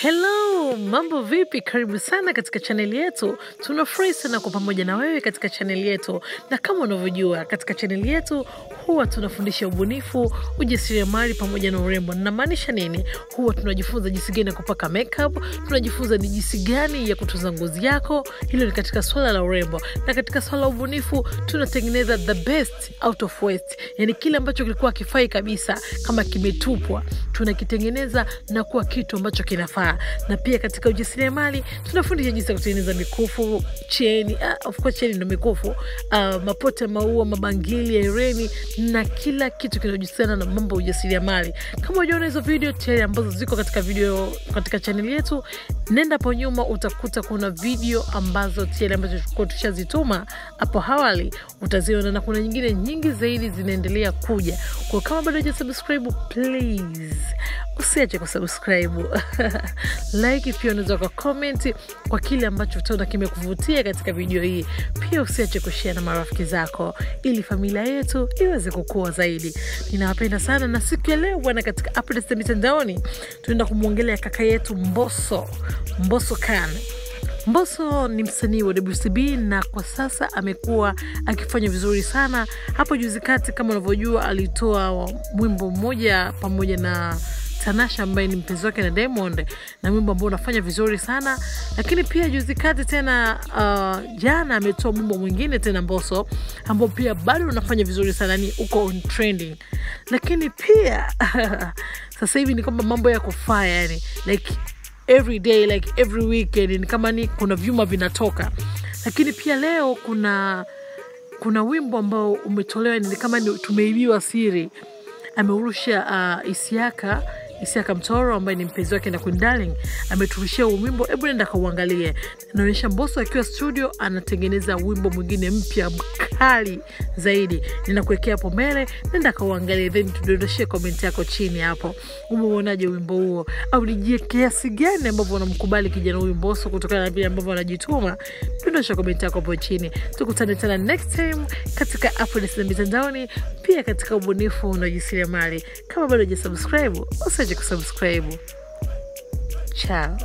Hello, mambo vipi? Karibu sana katika chaneli yetu. Tunafurahi sana kwa pamoja na wewe katika chaneli yetu, na kama unavyojua, katika chaneli yetu huwa tunafundisha ubunifu, ujasiriamali pamoja na urembo. Namaanisha nini? Huwa tunajifunza jinsi gani ya kupaka makeup, tunajifunza ni jinsi gani ya kutunza ngozi yako. Hilo ni katika swala la urembo, na katika swala la ubunifu tunatengeneza the best out of waste, yani kile ambacho kilikuwa kifai kabisa, kama kimetupwa, tunakitengeneza na kuwa kitu ambacho kinafaa. Na pia katika ujasiriamali tunafundisha jinsi ya kutengeneza mikufu, cheni, uh, of course cheni ndo mikufu, uh, mapote, maua, mabangili, hereni na kila kitu kinachohusiana na mambo ya ujasiriamali. Kama ujaona hizo video tayari ambazo ziko katika video katika chaneli yetu, nenda hapo nyuma utakuta kuna video ambazo tayari ambazo tulikuwa tushazituma hapo awali, utaziona na kuna nyingine nyingi zaidi zinaendelea kuja. Kwa kama bado hujasubscribe, please usiache kusubscribe like, pia unaweza kwa comment kwa kile ambacho utaona kimekuvutia katika video hii. Pia usiache kushare na marafiki zako, ili familia yetu iweze kukua zaidi. Ninawapenda sana, na siku ya leo bwana, katika updates za mitandaoni tunaenda kumwongelea kaka yetu Mbosso, Mbosso Khan. Mbosso ni msanii wa WCB na kwa sasa amekuwa akifanya vizuri sana. Hapo juzi kati, kama unavyojua, alitoa mwimbo mmoja pamoja na Tanasha ambaye ni mpenzi wake na Diamond, na wimbo ambao unafanya vizuri sana. Lakini pia juzi kati tena, uh, jana ametoa wimbo mwingine tena Mbosso ambao pia bado unafanya vizuri sana, ni uko on trending. Lakini pia sasa hivi ni kwamba mambo yako fire, yani like every day like every weekend ni kama ni kuna vyuma vinatoka. Lakini pia leo kuna kuna wimbo ambao umetolewa ni kama ni tumeibiwa siri, ameurusha uh, Isiaka Isiaka Mtoro ambaye ni mpenzi wake na Queen Darling ameturushia huu wimbo. Hebu nenda kauangalie, naonyesha Mbosso akiwa studio anatengeneza wimbo mwingine mpya mkali zaidi. Ninakuwekea hapo mbele, nenda kauangalie, then tudondoshie komenti yako chini hapo. Umeuonaje wimbo huo, au ni kiasi gani ambavyo unamkubali kijana huyu Mbosso kutokana na vile ambavyo anajituma? Dondosha komenti yako hapo chini. Tukutane tena next time katika updates za mitandaoni, pia katika ubunifu na ujasiriamali. Kama bado hujasubscribe, usiache kusubscribe. Ciao.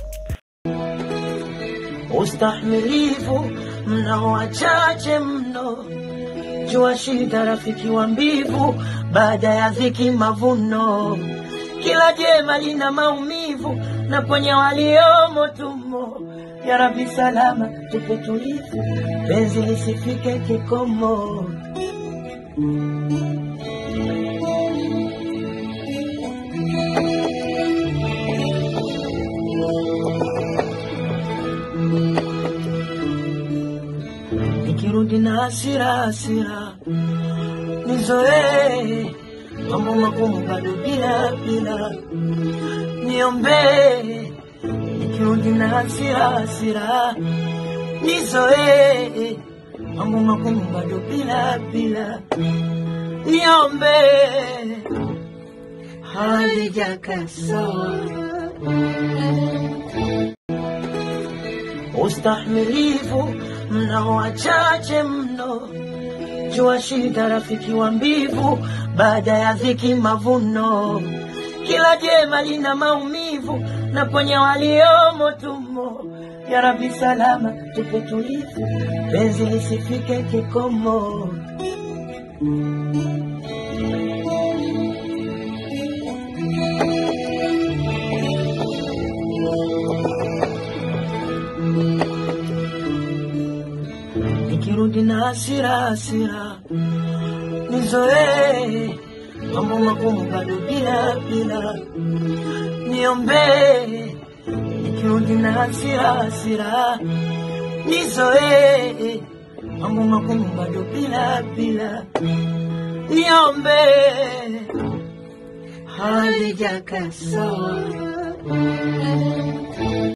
Ustahimilivu mnao wachache mno, jua shida rafiki wa mbivu, baada ya dhiki mavuno. Kila jema lina maumivu, na kwenye waliomo tumo. Ya Rabbi salama tupe tulivu, penzi lisifike kikomo. nikirudi na hasira hasira, nizoee mambo magumu bado bila bila, niombee nikirudi na hasira hasira, nizoee mambo magumu bado bila bila, niombee halijakaa sawa ustahimilivu mnao wachache mno, jua shida rafiki wa mbivu, baada ya dhiki mavuno. Kila jema lina maumivu, na kwenye waliomo tumo. Ya Rabbi salama tupe tulivu, penzi lisifike kikomo. nikirudi na hasira hasira, nizoee mambo magumu bado bila bila, niombee nikirudi na hasira hasira, nizoee mambo magumu bado bila bila, niombee halijakaa sawa.